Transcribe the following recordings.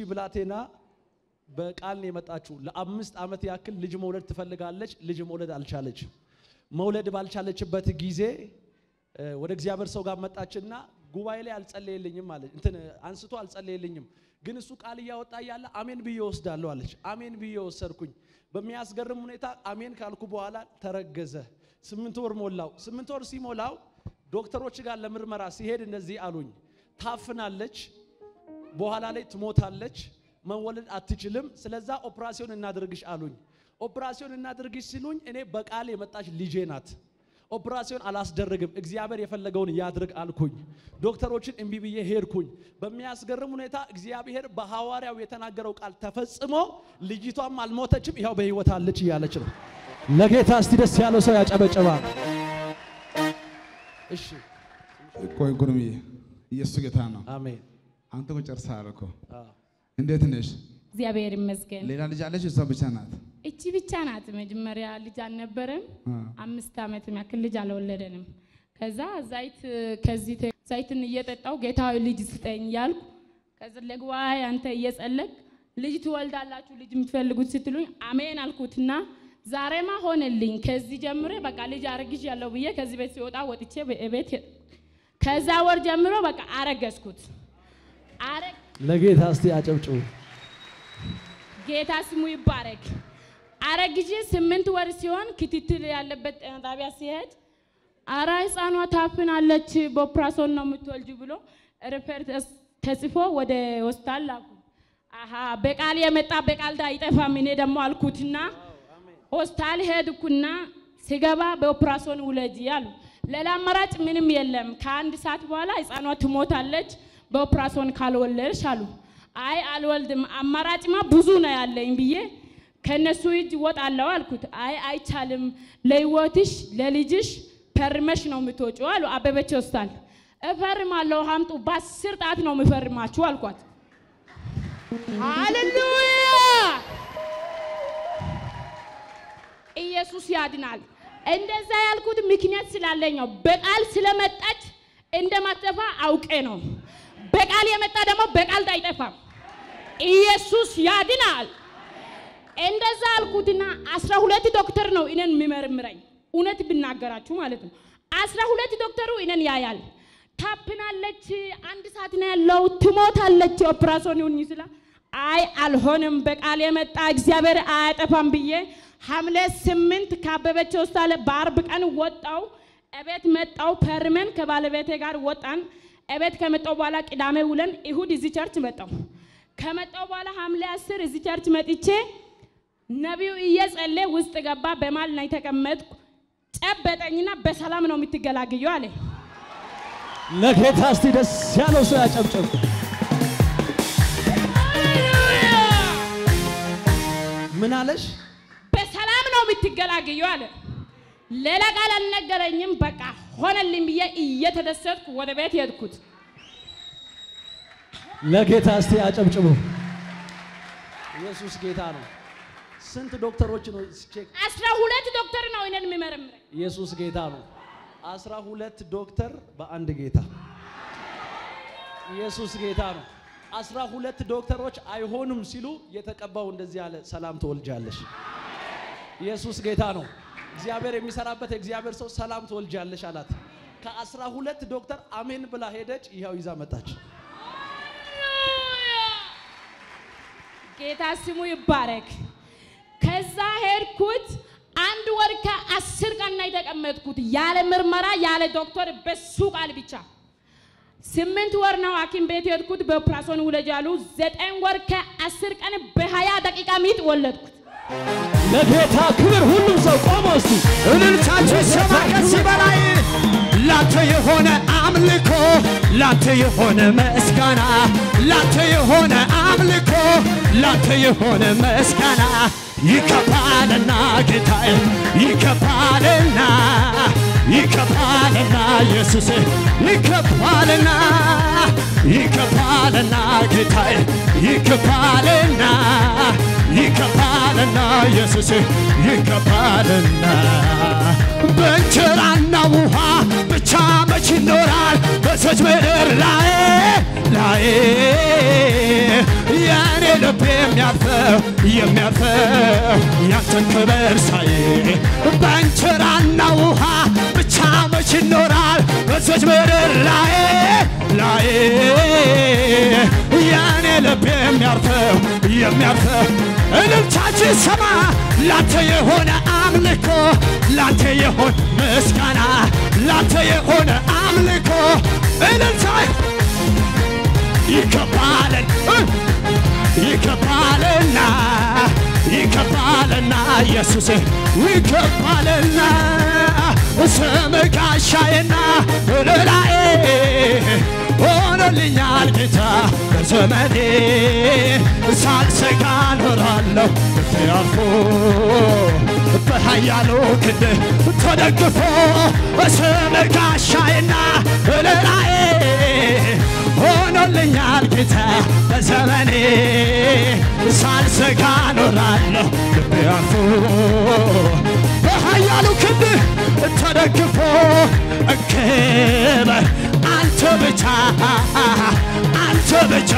ብላቴና በቃል ነው የመጣችው። ለአምስት ዓመት ያክል ልጅ መውለድ ትፈልጋለች። ልጅ መውለድ አልቻለች። መውለድ ባልቻለችበት ጊዜ እ፣ ወደ እግዚአብሔር ሰው ጋር መጣችና ጉባኤ ላይ አልጸለየልኝም አለች። እንትን አንስቶ አልጸለየልኝም፣ ግን እሱ ቃል እያወጣ እያለ አሜን ብዬ ወስዳለሁ አለች። አሜን ብዬ ወሰድኩኝ። በሚያስገርም ሁኔታ አሜን ካልኩ በኋላ ተረገዘ። ስምንት ወር ሞላው። ስምንት ወር ሲሞላው ዶክተሮች ጋር ለምርመራ ሲሄድ እንደዚህ አሉኝ፣ ታፍናለች በኋላ ላይ ትሞታለች፣ መወለድ አትችልም። ስለዛ ኦፕራሲዮን እናድርግሽ አሉኝ። ኦፕራሲዮን እናድርግሽ ሲሉኝ እኔ በቃል የመጣች ልጄ ናት። ኦፕራሲዮን አላስደርግም፣ እግዚአብሔር የፈለገውን ያድርግ አልኩኝ። ዶክተሮችን እምቢ ብዬ ሄድኩኝ። በሚያስገርም ሁኔታ እግዚአብሔር በሐዋርያው የተናገረው ቃል ተፈጽሞ ልጅቷም አልሞተችም፣ ይኸው በሕይወት አለች እያለች ነው። ለጌታ እስቲ ደስ ያለው ሰው ያጨበጨባል። እሺ፣ ቆይ ጉርምዬ፣ ኢየሱስ ጌታ ነው። አሜን። አንተ እኮ ጨርሰሃል እኮ። አዎ። እንዴት ነሽ? እግዚአብሔር ይመስገን። ሌላ ልጅ አለሽ? እሷ ብቻ ናት? እቺ ብቻ ናት። መጀመሪያ ልጅ አልነበረም። አ፣ አምስት ዓመት ያክል ልጅ አልወለደንም። ከዛ ዘይት ከዚህ ተ- ዘይትን እየጠጣው ጌታዊ ልጅ ስጠኝ ያልኩ ከዚ ለጉባኤ አንተ እየጸለቅ ልጅ ትወልዳላችሁ ልጅ የምትፈልጉት ስትሉኝ አሜን አልኩትና ዛሬማ ሆነልኝ። ከዚህ ጀምሮ በቃ ልጅ አርግሽ ያለው ብዬ ከዚህ ቤት ሲወጣ ወጥቼ ቤት ከዛ ወር ጀምሮ በቃ አረገዝኩት። አረ- ለጌታ እስቲ አጨብጭቡ። ጌታ ስሙ ይባረክ። አረግዤ ስምንት ወር ሲሆን ክትትል ያለበት ጤና ጣቢያ ሲሄድ አራ ህፃኗ ታፍናለች በኦፕራሶን ነው የምትወልጅ ብሎ ሪፈር ተስ- ተጽፎ ወደ ሆስፒታል ላኩ። አሀ በቃል የመጣ በቃል ዳ አይጠፋም። እኔ ደግሞ አልኩትና ሆስፒታል ሄድኩና ሲገባ በኦፕራሶን ውለጂ አሉ። ሌላ አማራጭ ምንም የለም። ከአንድ ሰዓት በኋላ ህፃኗ ትሞታለች በኦፕራሶን ካልወለድሽ አሉ። አይ አልወልድም፣ አማራጭማ ብዙ ነው ያለኝ ብዬ ከነሱ እጅ ወጣለሁ አልኩት። አይ አይቻልም፣ ለህይወትሽ ለልጅሽ ፈርመሽ ነው የምትወጪው አሉ። አበበች ሆስፒታል እፈርማለሁ፣ ሀምጡ፣ በአስር ጣት ነው የምፈርማችሁ አልኳት። ሃሌሉያ ኢየሱስ ያድናል። እንደዛ ያልኩት ምክንያት ስላለኝ ነው። በቃል ስለመጣች እንደማትጠፋ አውቄ ነው። በቃል የመጣ ደግሞ በቃል አይጠፋም። ኢየሱስ ያድናል። እንደዛ አልኩትና አስራ ሁለት ዶክተር ነው እኔን የሚመረምረኝ እውነት ብናገራችሁ ማለት ነው። አስራ ሁለት ዶክተሩ እኔን ያያል። ታፕናለች፣ አንድ ሰዓት ነው ያለው፣ ትሞታለች፣ ኦፕራሲዮን ይሁን ስላ አይ አልሆንም፣ በቃል የመጣ እግዚአብሔር አያጠፋም ብዬ ሐምሌ ስምንት ካበበች ሆስፒታል በአርብ ቀን ወጣው። እቤት መጣው። ፐርመን ከባለቤቴ ጋር ወጣን። እቤት ከመጣው በኋላ ቅዳሜ ውለን እሁድ እዚህ ቸርች መጣው። ከመጣው በኋላ ሐምሌ አስር እዚህ ቸርች መጥቼ ነቢዩ እየጸለ ውስጥ ገባ። በማል ላይ ተቀመጥኩ። ጨበጠኝና በሰላም ነው የምትገላግዩ አለ። ለጌታ እስቲ ደስ ያለው ሰው ያጨብጭብ። ምን አለሽ? በሰላም ነው የምትገላግዩ አለ። ሌላ ቃል አልነገረኝም። በቃ ሆነልኝ ብዬ እየተደሰትኩ ወደ ቤት ሄድኩት። ለጌታ እስቲ አጨብጭቡ። ኢየሱስ ጌታ ነው። ስንት ዶክተሮች ነው ቼክ? አስራ ሁለት ዶክተር ነው እኔን የሚመረምረኝ። ኢየሱስ ጌታ ነው። አስራ ሁለት ዶክተር በአንድ ጌታ። ኢየሱስ ጌታ ነው። አስራ ሁለት ዶክተሮች አይሆኑም ሲሉ የተቀባው እንደዚህ አለ፣ ሰላም ትወልጃለሽ። ኢየሱስ ጌታ ነው። እግዚአብሔር የሚሰራበት የእግዚአብሔር ሰው ሰላም ትወልጃለሽ አላት። ከአስራ ሁለት ዶክተር አሜን ብላ ሄደች። ይኸው ይዛ መጣች። ጌታ ስሙ ይባረክ። ከዛ ሄድኩት። አንድ ወር ከአስር ቀን ነው የተቀመጥኩት ያለ ምርመራ ያለ ዶክተር በሱ ቃል ብቻ። ስምንት ወር ነው ሐኪም ቤት የሄድኩት በኦፕራሲዮን ውለጅ አሉ። ዘጠኝ ወር ከአስር ቀን በሀያ ደቂቃ ሚጥ ወለድኩት። ለጌታ ክብር ሁሉም ሰው ቆሞ እስቲ እልልታችሁ ይሰማ ከዚህ በላይ ላንተ የሆነ አምልኮ ላንተ የሆነ ምስጋና ላንተ የሆነ አምልኮ ላንተ የሆነ ምስጋና ይከፋልና ጌታዬ ይከፋልና ይከፋልና ኢየሱስ ይከፋልና ይከፋልና ጌታዬ ይከፋልና ይከፋልና ኢየሱስ ይከፋልና በእንጀራና ውሃ ብቻ መች ይኖራል በሰች ምድር ላይ ላይ የእኔ ልብ የሚያርፈው የሚያርፈው ያንተን ክብር ሳይ በእንጀራና ውሃ ብቻ መች ይኖራል በሰች ምድር ላይ ላይ የእኔ ልብ የሚያርፈው የሚያርፈው እልልታችን ሰማ ላንተ የሆነ አምልኮ ላንተ የሆነ ምስጋና ላንተ የሆነ አምልኮ እልልታ ይከባለን ይከባልና ይከባልና ኢየሱስ ይከባልና ስም ጋሻዬና እልላዬ ሆኖልኛል ጌታ በዘመኔ ሳልሰጋ ኖራለሁ ልቤ አርፎ በኃያሉ ክንድ ተደግፎ ስም ጋሻዬና እልላዬ ሆኖልኛል ጌታ በዘመኔ ሳልሰጋ ኖራለሁ ልቤ አርፎ በኃያሉ ክንድ ተደግፎ ክብር አንተ ብቻ አንተ ብቻ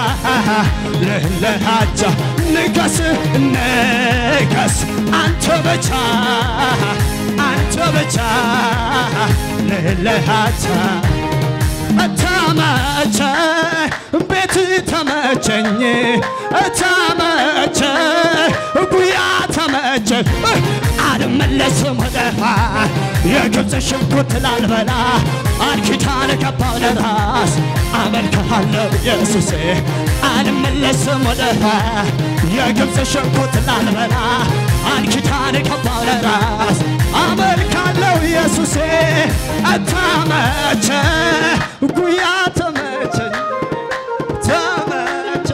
ልለሃጃ ንገስ ንገስ አንተ ብቻ አንተ ብቻ ልለሃጃ ተመቸ ቤት ተመቸኝ ተመቸ ጉያ ተመቸኝ አልመለስም ወደፋ የግብፅ ሽንኩርት ላልበላ አልኪዳን ገባው ለራስ አመልክሃለሁ ኢየሱሴ አልመለስም ወደፋ የግብፅ ሽንኩርት ላልበላ አልኪዳን ገባው ለራስ አመልካለሁ ኢየሱሴ ተመቸ ጉያ ተመቸኝ ተመቸ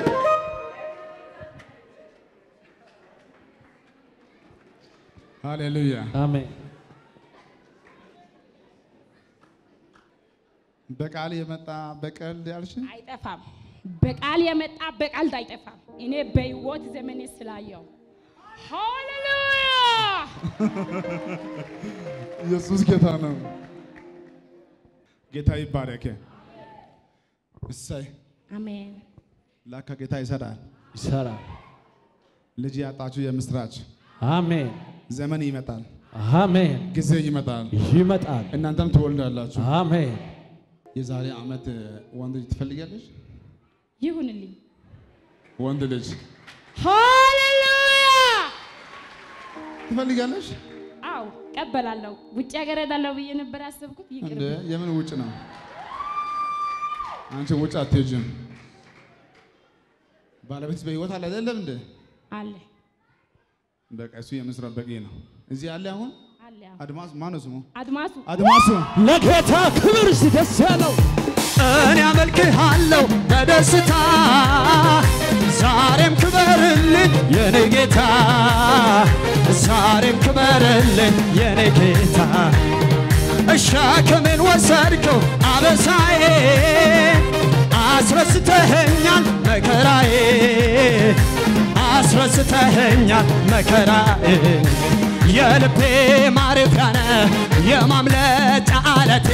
ሃሌሉያ አሜን። በቃል የመጣ በቀልድ ያልሽ አይጠፋም። በቃል የመጣ በቃል አይጠፋም። እኔ በህይወት ዘመኔ ስላየው ሃሌሉያ ኢየሱስ ጌታ ነው። ጌታ ይባረክ። እሰይ አሜን። ላካ ጌታ ይሰራል። ይሰራል። ልጅ ያጣችሁ የምስራች አሜን። ዘመን ይመጣል፣ አሜን። ጊዜ ይመጣል፣ ይመጣል። እናንተም ትወልዳላችሁ። አሜን። የዛሬ ዓመት ወንድ ልጅ ትፈልጋለች? ይሁንልኝ። ወንድ ልጅ ሃሌሉያ ትፈልጋለች? አው ቀበላለሁ። ውጭ ሀገር ሄዳለሁ ብዬ ነበር ያሰብኩት። እንደ ይቅርብ። የምን ውጭ ነው? አንቺ ውጭ አትሄጂም። ባለቤት በህይወት አለ አይደለም እንደ አለ በቃ እሱ የምስራት በቂ ነው። እዚህ ያለ አሁን አለ አዎ። አድማስ ማነው ስሙ? አድማሱ አድማሱ ለጌታ ክብር እስቲ ደስ ያለው እኔ አመልክሃለሁ በደስታ ዛሬም ክበርልኝ የኔ ጌታ ዛሬም ክበርልኝ የኔ ጌታ ሸክምን ወሰድከው አበሳዬ አስረስተኸኛል መከራዬ አስረስተኸኛል መከራዬ የልቤ ማረፊያ ነህ የማምለጫ አለቴ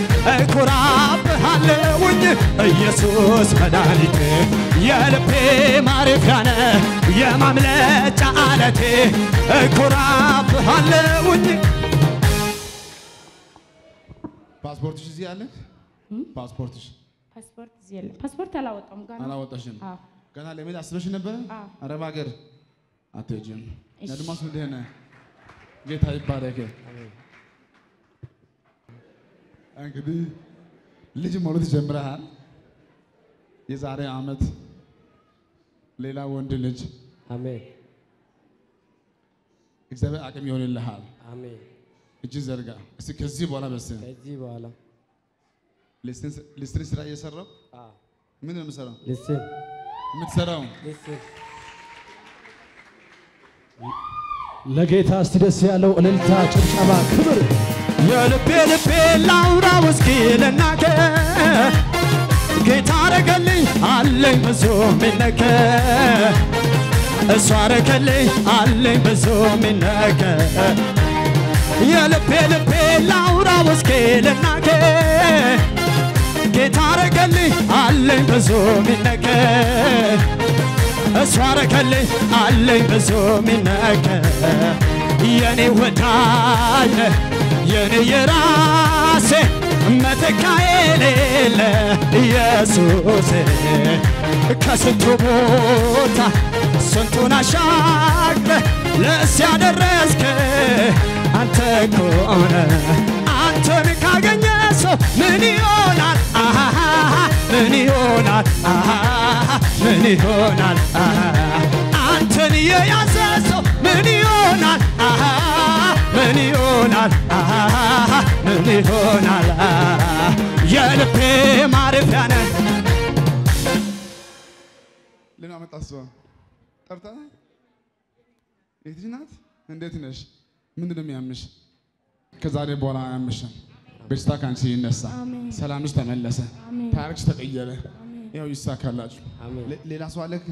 እኮራብሃለሁኝ ኢየሱስ መድኃኒቴ የልቤ ማረፊያ ነህ የማምለጫ አለቴ እኮራብሃለሁኝ ፓስፖርትሽ እዚህ አለ? ፓስፖርትሽ ፓስፖርት እዚህ የለም። ፓስፖርት አላወጣም ገና። አላወጣሽም? አዎ። ገና ለመሄድ አስበሽ ነበረ? አዎ። አረብ ሀገር አትሄጂም። እሺ። አድማሱ እንዲህ ነህ። ጌታ ይባረክ። እንግዲህ ልጅ መውለድ ጀምረሃል። የዛሬ ዓመት ሌላ ወንድ ልጅ አሜን እግዚአብሔር አቅም ይሆንልሃል። አሜን። እጅ ዘርጋ እስቲ ከዚህ በኋላ በስ ከዚህ በኋላ ሊስትሪ ስራ እየሰራው አ ምን ነው የምሰራው? ልስን የምትሰራው ልስን ለጌታ እስቲ ደስ ያለው እልልታ፣ ጭብጨባ፣ ክብር የልቤ ልቤ ላውራው እስኪ ልናገር ጌታ አረገልኝ አለኝ ብዙ ሚነገር እሱ አረገልኝ አለኝ ብዙ ሚነገር የልቤ ልቤ ላውራ ውስኬ ልናገር ጌታ አረገልኝ አለኝ ብዙ ሚነገር እሱ አረገልኝ አለኝ ብዙ ሚነገር የኔ ወዳጅ ነህ የኔ የራሴ መተካ የሌለ ኢየሱስ ከስንቱ ቦታ ስንቱን አሻግረ ለእስያ ደረስከ አንተ ከሆነ አንተን ካገኘ ሰው ምን ይሆናል? አሃሃ ምን ይሆናል? አሃሃ ምን ይሆናል? አሃሃ አንተን የያዘ ሰው ምን ይሆናል? አሃሃ ምን ይሆናል? አሃሃ ምን ይሆናል? አሃሃ የልቤ ማረፊያ ነህ ሌላ መጣ እሷ ጠርታ የትሽ ናት? እንዴት ነሽ? ምንድን ነው የሚያምሽ? ከዛሬ በኋላ አያምሽም። በሽታ ከአንቺ ይነሳ፣ ሰላምሽ ተመለሰ፣ ታሪክሽ ተቀየረ። ያው ይሳካላችሁ። ሌ- ሌላ ሰው አለክ?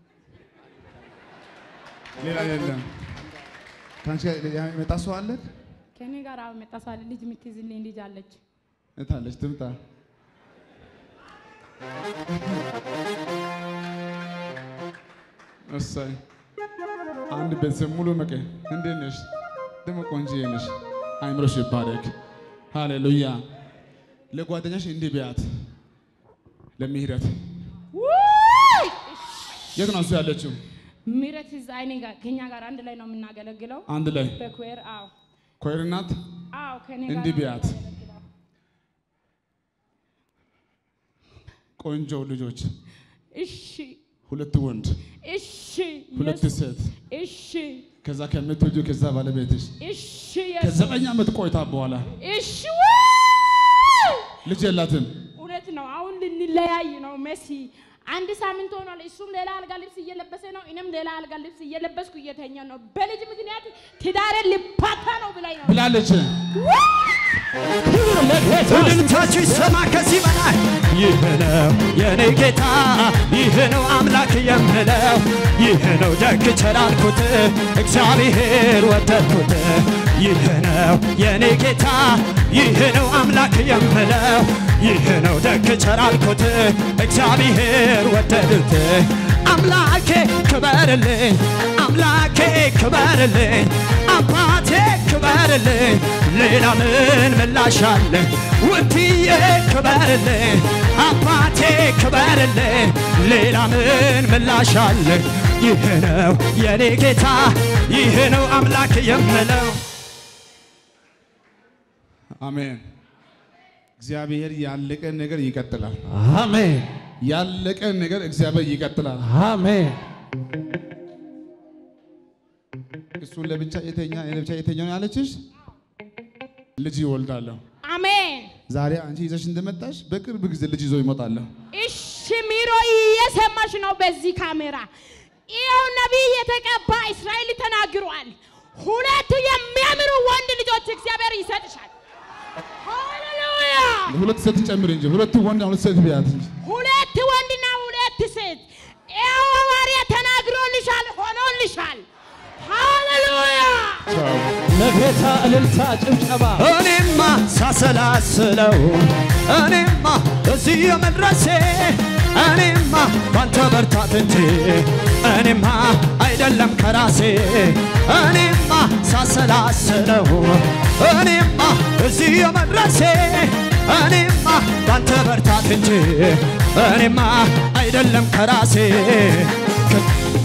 ሌላ የለም። ከአንቺ ጋር የመጣ ሰው አለክ? ከኔ ጋር አሁን መጣ ሰው አለ። ልጅ የምትይዝልኝ ልጅ አለች። እታለች ትምጣ። እሰይ አንድ ቤተሰብ ሙሉ መቀ እንዴት ነሽ? ደግሞ ቆንጆዬ ነሽ። አይምሮሽ ይባረክ። ሃሌሉያ። ለጓደኛሽ እንዲህ ቢያት ለምህረት የት ነው እሱ ያለችው? ምረት እዛ እኔ ጋር ከኛ ጋር አንድ ላይ ነው የምናገለግለው አንድ ላይ በኩዌር አዎ ኮይር ናት። አዎ ከኔ ጋር እንዲህ ነው ቢያት የምናገለግለው። ቆንጆ ልጆች፣ እሺ ሁለት ወንድ፣ እሺ ሁለት ኢየሱስ፣ ሴት፣ እሺ ከዛ ከምትወጁ ከዛ ባለቤትሽ እሺ ኢየሱስ፣ ከዘጠኝ ዓመት ቆይታ በኋላ እሺ ዋው! ልጅ የላትም። እውነት ነው። አሁን ልንለያይ ነው መሲ። አንድ ሳምንት ሆኗል። እሱም ሌላ አልጋ ልብስ እየለበሰ ነው፣ እኔም ሌላ አልጋ ልብስ እየለበስኩ እየተኛ ነው። በልጅ ምክንያት ትዳሬን ልፋታ ነው ብላኝ ነው። ብላለች። ክብር ለጌታ እልልታችሁ ይሰማ ከዚህ በላይ ይህ ነው የኔ ጌታ ይህ ነው አምላክ የምለው ይህ ነው ደግ ቸር አልኩት እግዚአብሔር ወደድኩት ይህ ነው የኔ ጌታ ይህ ነው አምላክ የምለው ይህ ነው ደግ ቸር አልኩት እግዚአብሔር ወደድኩት አምላኬ ክበርልኝ አምላኬ ክበርልኝ አባቴ ክበርልኝ ሌላ ምን ምላሽ አለ ውድዬ ክበርልኝ አባቴ ክበርልኝ ሌላ ምን ምላሽ አለ ይህ ነው የኔ ጌታ ይህ ነው አምላክ የምለው አሜን። እግዚአብሔር ያለቀ ነገር ይቀጥላል። አሜን ያለቀ ነገር እግዚአብሔር ይቀጥላል። አሜን እሱን ለብቻ የተኛ ለብቻ የተኛ ነው ያለችሽ ልጅ ይወልዳለሁ። አሜን። ዛሬ አንቺ ይዘሽ እንደመጣሽ በቅርብ ጊዜ ልጅ ይዞ ይመጣለሁ። እሺ ሚሮ እየሰማሽ ነው። በዚህ ካሜራ ይኸው ነቢይ የተቀባ እስራኤል ተናግሯል። ሁለቱ የሚያምሩ ወንድ ልጆች እግዚአብሔር ይሰጥሻል። ሃሌሉያ! ሁለት ሴት ጨምር እንጂ ሁለት ወንድ ሁለት ሴት ቢያት እንጂ ሁለት ወንድና ሁለት ሴት ይኸው ሐዋርያ ተናግሮልሻል፣ ሆኖልሻል። ሃሌሉያ! ቻው። ለጌታ እልልታ ጭብጨባ እኔማ ሳሰላስለው እኔማ እዚህ የመድረሴ እኔማ ባንተ በርታት እንጂ እኔማ አይደለም ከራሴ እኔማ ሳሰላስለው እኔማ እዚህ የመድረሴ እኔማ ባንተ በርታት እንጂ እኔማ አይደለም ከራሴ